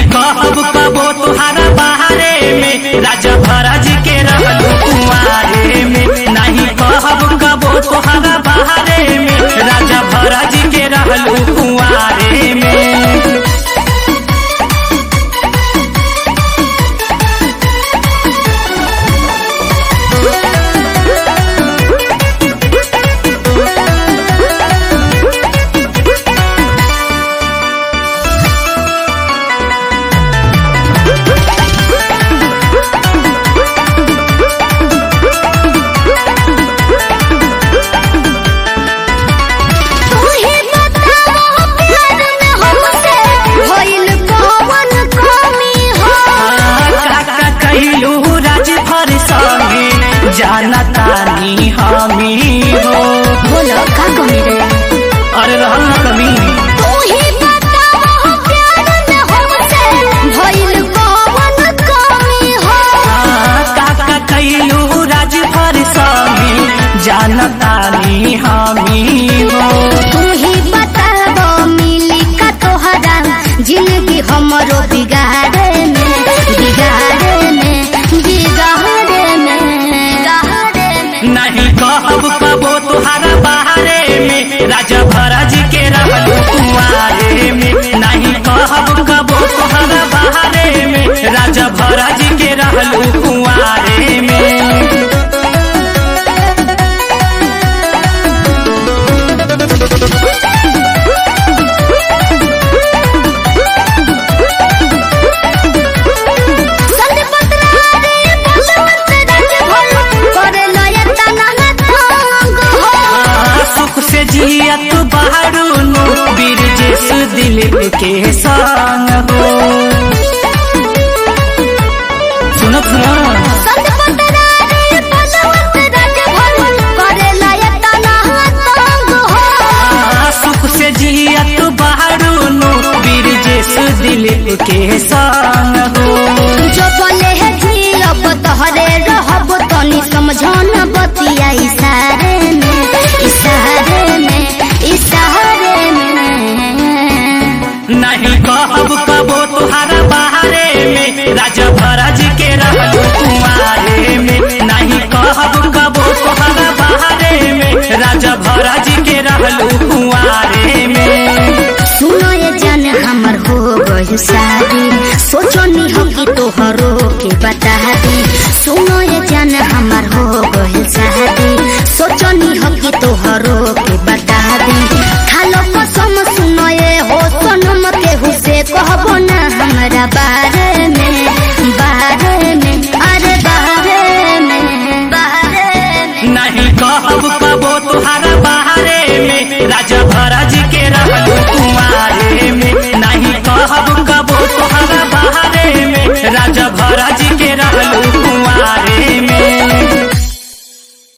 कहब कबो तुहारा बहारे में राजा भरज के रहलू कुआरे में नहीं कहब कबो तुहारा बहारे में राजा भरज के रहलू कुआरे में तू ही बताओ प्यार में हमसे भइल कौन कमी हो काका कहलू राज भर संगे जाना तानी हमी हो बोलो का कमी रे अरे रहल न कमी तू ही बताओ प्यार में हमसे भइल कौन कमी हो काका कहलू राज भर संगे जाना तानी हमी हो तू ही बताबो मिली का तोहरा जिंदगी हमरो बिगाड़े में बिगाड़े में बिगाड़े में बिगाड़े में नहीं कहब कबो तुहारा बहारे में राजा भरज के रहलू कुआरे में नहीं कहब कबो तुहारा बहारे में राजा भरज के रहलू कुआरे में संग पत्रारे बसवंत रंग भोल करे लयता ना तंग हो सुख से जियत बहरू बिरजेश दिलीप के संग हो सुनो सुनो संग पत्रारे बसवंत रंग भोल करे लयता ना तंग हो सुख से जियत बहरू बिरजेश दिलीप के संग हो जो बोले है कि अब तोहरे रहब तनी समझन बतिया इशारे में इशारे में इशारे में नहीं कहब कबो तुहारा बहारे में राजा भरज के रहलू कुआरे में नहीं कहब कबो तुहारा बहारे में राजा भरज के रहलू कुआरे में सुनो ये जान हमर हो गई शादी सोचो नी हो कि तोहरो के बता दी सुनो ये जान हमर हो गई शादी सोचो नी हो कि तोहरो के बता दी खालो कसम सुनो ये हो सनम के हुसे कहबो ना हमरा बारे